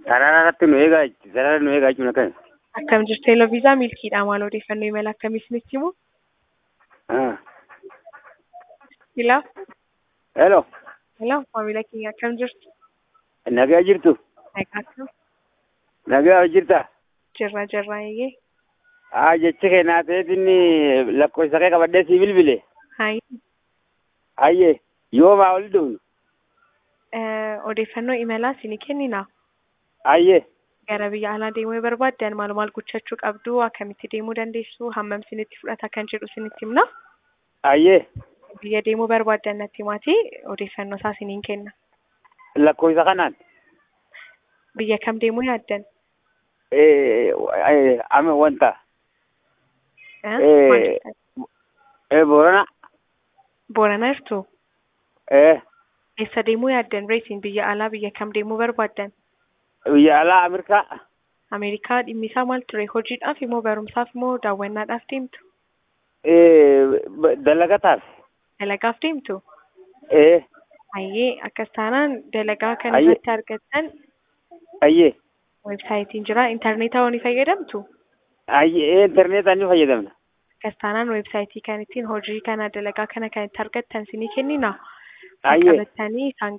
Sarara irratti nu eegaa jechuudha. Sarara nu eegaa jechuun akkami? Akkam jirtu Eloviisaa milkiidha maal odeeffannoo imala akkamii isinitti himu? Ah. Ilaa, Hello. ilaa maamila keenya akkam jirtu? Nagaa jirtu? Nagaa akkam? Nagaa jirta? Jirra jirra eeyyee. Haa jechi keenyaa ta'eetiin lakkoofsa kee qabadhee sii bilbile. Hayi. Hayyee yoomaa ol dhufnu? Eh, Odeeffannoo imalaa isinii kennina. Hayyee Gara biyya alaa deemuu barbaaddan maal maal gochuu qabdu akkamitti deemuu dandeessu hammam isinitti fudhata kan jedhu isinitti himna. hayyee Biyya deemuu barbaaddan natti himaatii odeeffannoo isaa isiniin kenna. lakkoofsa kanaan Biyya kam deemuu yaaddan? eh, eh, ame wanta Eh, Eh. maal jettan? eh, Boorana Booranaa jirtu? eh, Eessa deemuu yaaddan reetiin biyya alaa biyya kam deemuu barbaaddan? biyya alaa Ameerikaa Ameerikaa dhimmi isaa maal ture? Hojiidhaaf immoo barumsaaf immoo daawwannaadhaaf deemtu? eh, b- dalagataaf Dalagaaf deemtu? eh, Hayyee akkas taanaan dalagaa kan Hayyee. irratti argattan hayyee weebsaayitiin jira. Intarneetaa ni fayyadamtu? hayyee interneetaan ni fayyadamna. Akkas taanaan weebsaayitii kan ittiin hojii kana dalagaa kana kan itti argattan isinii kennina. Hayyee. Qabattanii isaan